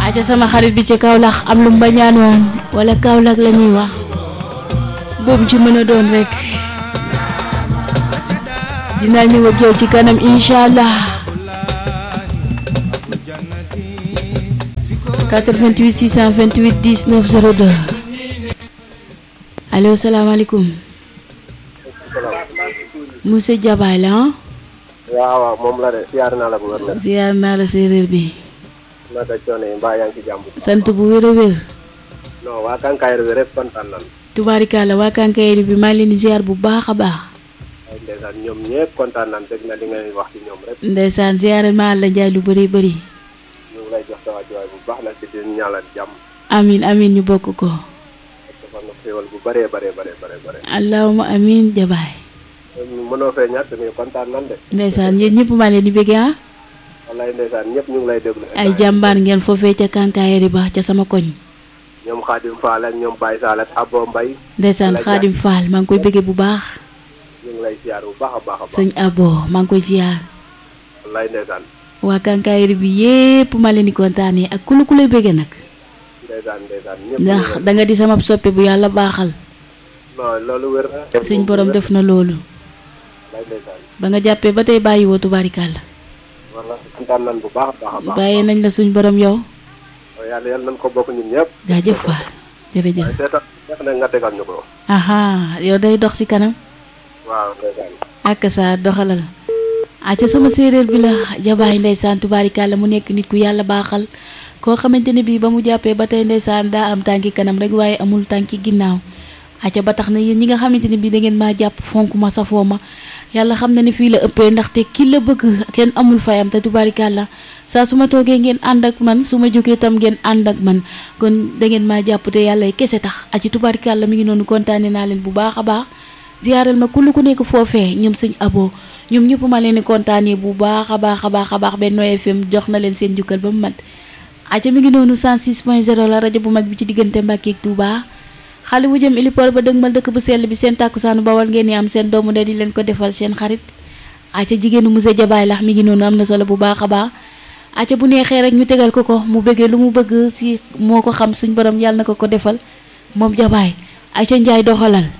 aca sama xarit bi ci Kaolack am lu mu bañaan woon wala Kaolack la ñuy wax boobu ci mën a doon rek dinaa ñëw ak yow ci kanam incha allah 88 628 19 02 allo salaamaaleykum monsieur Diabaye la ah. waaw waaw moom la de siyaar naa la bu wér la. ziar naa la séeréer bi. naka coono yi mbaa yaa ngi ci jàmm. sant bu wér a wér. non waa Kankayre bi rek kontaan nan tubaarikàlla waa Kankayre bi maa ngi leen di ziar bu baax a baax. ay ndeysaan ñoom ñëpp kontaan nan dégg na li ngay wax ci ñoom rek. ndeysaan ziaral maa la njaay lu bëri bëri. ñu ngi lay jox sa wàccuwaay bu baax la ci di ñaanal jàmm. amin amin ñu bokk ko. ak defal na xéwal bu bëree bëree bëree bëree. allahuma amin jabaay. mënoo fee ñàkk mais kontaan nan de. ndeysaan yéen ñëpp maa leen di bëgg ah. wallaay ndeysaan ñëpp ñu ngi lay déglu. ay jàmbaar ngeen foofee ca Kankayre ba ca sama koñ. ñoom Xaadim Fall ak ñoom Baye Sall ak Abo Mbaye. ndeysaan Xaadim Fall maa ngi koy bëggee bu baax. ñu ngi lay ziar bu baax a baax a baax. sëñ Abo maa ngi koy ziar. wallaay ndeysaan. waa Kankayre bi yépp maa leen di kontaanee ak ku la ku lay bëggee nag. ndeysaan ndeysaan ñëpp. ndax da nga di sama soppe bu yàlla baaxal. non loolu wér na. suñ borom def na loolu. wallaay ndeysaan. ba nga jàppee ba tey bàyyi woo tubaarikàlla. wallaay kontaan nan bu baax a baax a baax. bàyyee nañ la suñ borom yow. yàlla yàlla nañ ko bokk ñun ñëpp. jaajëf Fall jërëjëf. waaye seetal neex na nga tegal ñu ko. aha yow day dox ci kanam. waaw ndeysaan. ak sa doxalal. aca sama séeréer bi la jabaay ndeysaan tubaarikàlla mu nekk nit ku yàlla baaxal. koo xamante ne bii ba mu jàppee ba tey ndeysaan daa am tànki kanam rek waaye amul tànki ginnaaw. aca ba tax na yéen ñi nga xamante ne bii da ngeen maa jàpp fonk ma safoo ma yàlla xam na ne fii la ëppee ndaxte ki la bëgg kenn amul fayam te tubaarikàlla saa su ma toogee ngeen ànd ak man su ma jógee tam ngeen ànd ak man kon da ngeen maa jàpp te yàlla kese tax aci tubaarikàlla mi ngi noonu kontaane naa leen bu baax a baax ziyaaral ma ku lu ku nekk foofee ñoom sëñ abo ñoom ñëpp ma leen di kontaanee bu baax a baax a baax a baax Benno FM jox na leen seen jukkal ba mu mat aca mi ngi noonu 106 point 0 la rajo bu mag bi ci diggante Mbàkke ak Touba xale bu jëm ilipor ba dëgmal dëkk bu sell bi seen tàkkusaanu bawal ngeen ni am seen doomu de di leen ko defal seen xarit aca jigéenu monsieur Jabaay lax mi ngi noonu am na solo bu baax a baax aca bu neexee rek ñu tegal ko ko mu bëggee lu mu bëgg si moo ko xam suñ borom yàlla na ko ko defal moom Jabaay aca njaay doxalal